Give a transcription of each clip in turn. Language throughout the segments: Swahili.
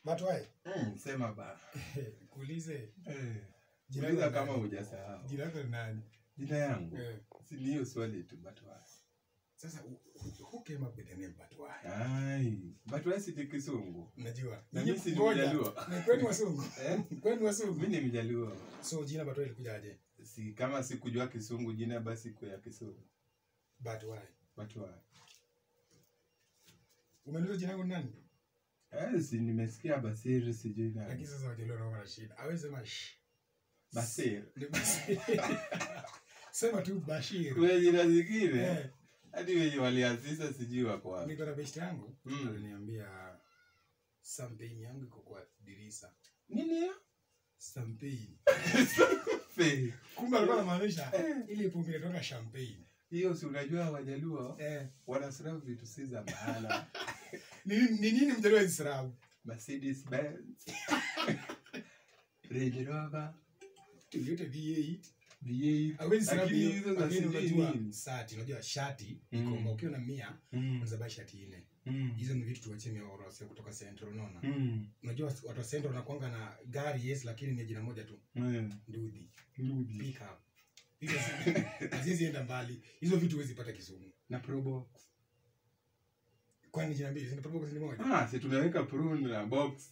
But why? Mm, sema ba. Kuulize Eh. Jina Uliza lako kama nani? hujasahau. jina lako ni nani? Jina yangu. Eh. Si ni hiyo swali tu but why? Sasa who- who came up with the name but why? Ai, but why si kisungu? Unajua. Na Nyinyi mimi si ngoja. Mjaluo. Ni kwenu wasungu. Eh? Kwenu wasungu. Mimi ni Mjaluo. So jina but why ilikujaje? Si kama sikujua kisungu jina basi kwa ya kisungu. But why? But why? Umeniuliza jina langu ni nani? Eh, si nimesikia Basiri sijui Lakini nani. sasa wajaluo wanakuwa na shida. Hawezi sema shh. Basir. Ni Bashir. Sema tu Bashir. Kwa jina zingine Eh, hadi wenye walianzisha sijui wako wapi. niko na best yangu Mm. aliniambia champagne yangu iko kwa dirisa. Nini hiyo? Champagne. Fe. Kumbe alikuwa anamaanisha Eh. ile pombe inatoka champagne. Hiyo si unajua Wajaluo Eh, wanasahau vitu si za maana. ni ni nini mjaluo Israel? Mercedes Benz. Range Rover. Toyota V8. V8. Hawezi sema Lakini hiyo, hizo za lakini sijui unajua nini. sati, unajua shati Mm. iko ukiwa na 100 Mm. unaweza buy shati nne. Mm. Hizo ni vitu tuachie miorose kutoka Central unaona. Mm. Unajua watu wa Central wanakuanga na gari yes lakini ni jina moja tu, Mm. ndudhi. Ludi. Pick up. Hizo si- haziwezi enda mbali. Hizo vitu huwezi pata Kisumu. Na Probox. Kwani jina mbili, zina probox ni moja? Ah, si tumeweka Pro na box.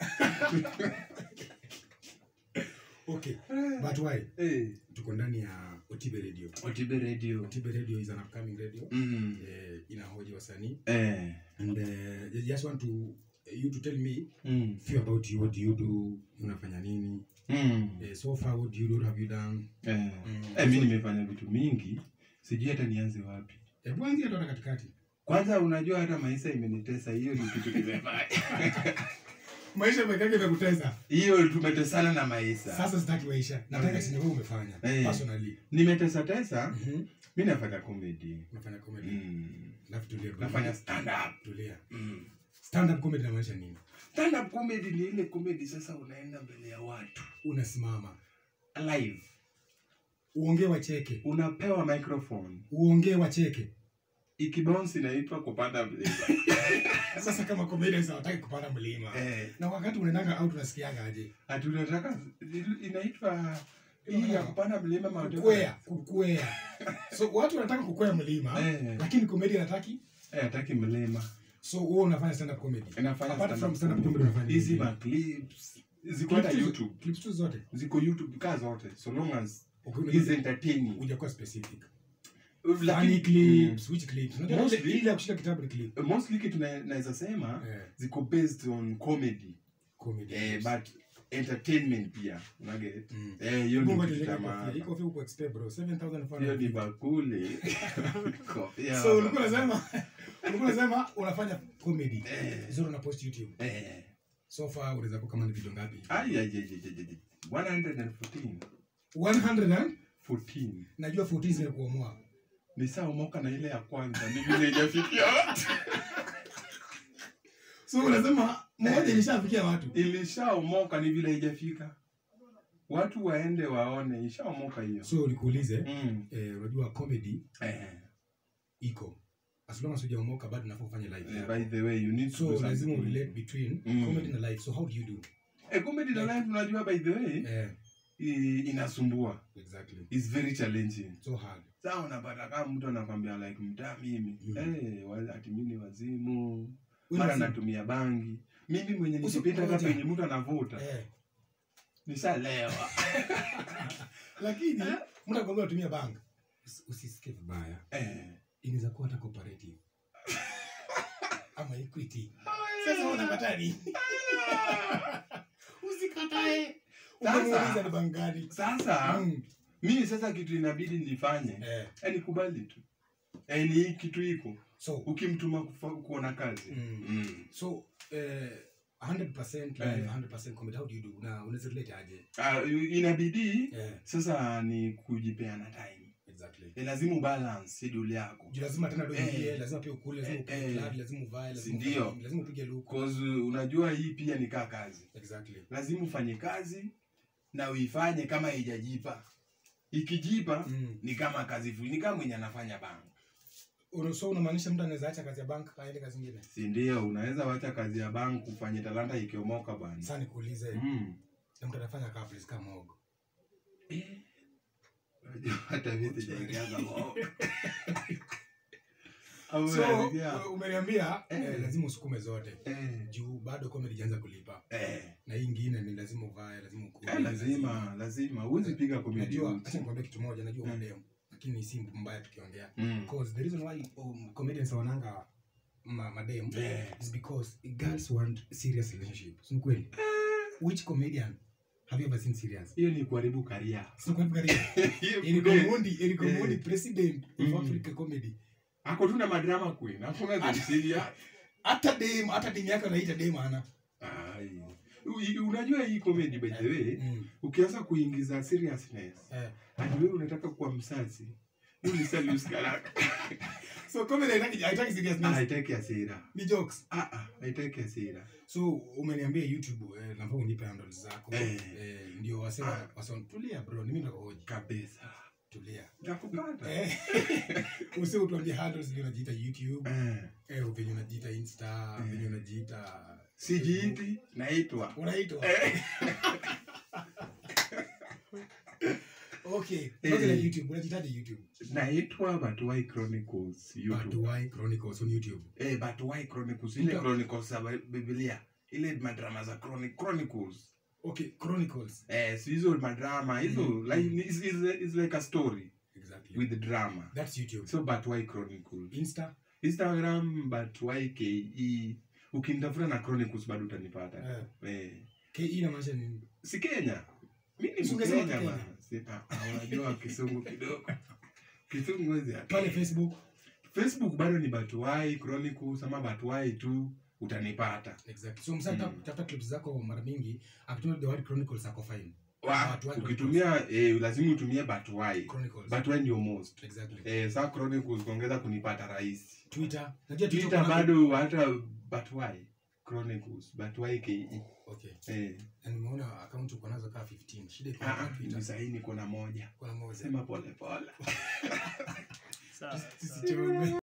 Okay. But why? Eh. Tuko ndani ya Otibe Radio. Otibe Radio. Otibe Radio is an upcoming radio. Mm. Eh, inahoji wasanii Eh. and uh, I just want to you to tell me Mm. few about you what do you do unafanya nini Mm. eh, so far what do you do what have you done Eh. Mm. Eh, mi nimefanya vitu mingi sijui hata nianze wapi hebu anzia tu hata katikati kwanza unajua hata maisha imenitesa hiyo ni kitu kimefanya maisha mekake imekuteza hiyo tumetesana na maisha sasa sitaki maisha nataka Okay. sinema umefanya Eh. personally nimetesa tesa Mhm. mi nafanya comedy unafanya comedy mm. alafu tulia bro. nafanya stand up tulia mm. stand up comedy inamaanisha nini stand up comedy ni ile comedy sasa unaenda mbele ya watu unasimama live uongee wacheke unapewa microphone uongee wacheke ikibounce inaitwa kupanda mlima sasa kama comedians hawataki kupanda mlima eh, na wakati unaendanga out unasikiaga aje ati unataka inaitwa hii ya kupanda mlima Mount kukwea Everest. kukwea so watu wanataka kukwea mlima Eh. lakini comedy hataki Eh, hataki mlima so wewe unafanya stand up comedy inafanya apart stand from up stand up comedy. comedy unafanya hizi nini? ma clips ziko hata Clips tu- youtube clips tu zote ziko youtube kaa zote so long as Okay, is entertaining hujakuwa specific Lakini- funny clips which clips unajua ile Mostly- ile ya kushika kitabu ni clip Mm, mostly kitu na- naweza sema eh ziko based on comedy comedy eh, clips. but entertainment pia unaget Mm. eh, hiyo ndio Mungu kitu cha atujalie maana. kofia. Hii kofia uko expert bro hiyo ni 7500 bakuli Kofia. so ulikuwa unasema ulikuwa unasema unafanya comedy Eh. zero na post youtube eh so far unaweza kuwa kama ni video ngapi ai ai ai ai, ai, ai. 114 100 and 14 najua 14 zimekuamua nishaomoka na ile ya kwanza ni vile ijafikia watu so unasema moja ilishafikia watu ilishaomoka ni vile ijafika watu waende waone ishaomoka hiyo so nikuulize mm. eh, unajua comedy eh, iko as long as hujaomoka bado nafaa ufanye live eh, yako. by the way you need to do so something. lazima urelate between Mm. comedy na life so how do you do eh, comedy na life unajua by the way eh, i- inasumbua exactly is very challenging so hard saa unapata kama mtu anakwambia like mtaa mimi Mm. eh, wa- ati mimi ni wazimu Wewe mara lazima- natumia bangi mimi mwenye Usi- nikipita hata ngoja. penye mtu anavuta eh, nishalewa lakini mtu akwambia utumia bank Usi- usisikie vibaya eh. inaweza kuwa hata cooperative ama equity sasa unakataa nini usikatae Sasa- umemuuliza ni bank gani sasa Mm, mimi sasa kitu inabidi nifanye eh, eh, nikubali tu eh, ni hii kitu iko so ukimtuma kufa- kuona kazi Mm. mm. so eh, 100% live Eh. 100% comedy how do you do na unaweza relate aje Ah, inabidi eh, sasa ni kujipeana time exactly eh, lazima ubalance schedule yako Juu lazima tena ndo Eh. ingie lazima pia ukule lazima Eh, upige eh. club lazima uvae lazima Si ndio? ufanye nini, lazima upige luku cause unajua hii pia ni kaa kazi exactly lazima ufanye kazi na uifanye kama haijajipa ikijipa mm. ni kama kazi fu- ni kama mwenye anafanya bank Una- so unamaanisha mtu anaweza acha kazi ya bank aende kazi nyingine si ndio unaweza wacha kazi ya bank ufanye talanta ikiomoka bwana sasa nikuulize mm. na mtu anafanya kaa place kama mogo Eh. Unajua hata mimi sijaingiaga mogo. Au so unasikia? u- umeniambia Eh. eh, lazima usukume zote Eh, juu bado comedy ijaanza kulipa eh. na hii ingine ni lazima uvae lazima ukue Eh, lazima lazima huwezi piga comedy najua uchi. acha nikwambie kitu moja najua Mm. mademu lakini si mbaya tukiongea Mm. because the reason why um, comedians wananga ma, madem Eh. is because girls want serious relationship si ni kweli which comedian have you ever seen serious hiyo ni kuharibu karia si ni kweli Gary? Hiyo Eriko kude- Mundi Eriko Eh. Mundi president of Mm. Africa comedy ako tu na madrama queen hakuna kumsilia hata dem hata dem yake anaita dem ana Ai. U- unajua hii comedy by the way mm. ukianza kuingiza seriousness eh. hadi wewe unataka kuwa msazi hiyo ni serious karaka so comedy haitaki haitaki ah seriousness haitaki hasira ni jokes ah ah haitaki hasira so umeniambia youtube eh, nafaa unipe handles zako Eh. eh, ndio wasema wasema tulia bro ni mimi nakuhoji kabisa tulia nakupata eh usi utuambie handles vile unajiita youtube eh eh venye unajiita insta Eh. venye unajiita sijiiti naitwa unaitwa Eh. okay Eh. okay like youtube unajiitaje youtube naitwa Batuwai Chronicles YouTube. Batuwai Chronicles on YouTube. Eh, Batuwai Chronicles ile Ndio. Chronicles za Biblia. Ile madrama za Chroni- Chronicles. Okay, Chronicles. Eh, si hizo madrama hizo Mm. like is, is, is like a story Exactly. with drama. That's YouTube. So Batuwai Chronicles. Insta. Instagram Batuwai KE. Ukinitafuta na Chronicles bado utanipata. Eh. Eh. KE inamaanisha nini? Si Kenya. Mimi ni Usingesema Mkenya Kenya. bana. Si ah, ah, unajua kisungu kidogo. Kisungu wezi Pale Facebook. facebook bado ni batuwai chronicles ama batuwai tu utanipata Exactly. So msata Mm. tafuta clips zako mara mingi akitumia the word Chronicles ako fine. Wa, Batuwai ukitumia eh, lazima utumie batuwai Chronicles. batuwai ndio most Exactly. eh, saa chronicles kuongeza kunipata rahisi Twitter. Najua twitter kuna- bado hata batuwai chronicles batuwai ke Okay. eh, Na nimeona account uko nazo kaa 15. Shida iko ah, kwa ah, Twitter. ni sahi niko na moja Kuna moja. sema pole pole Sawa. Tusichome.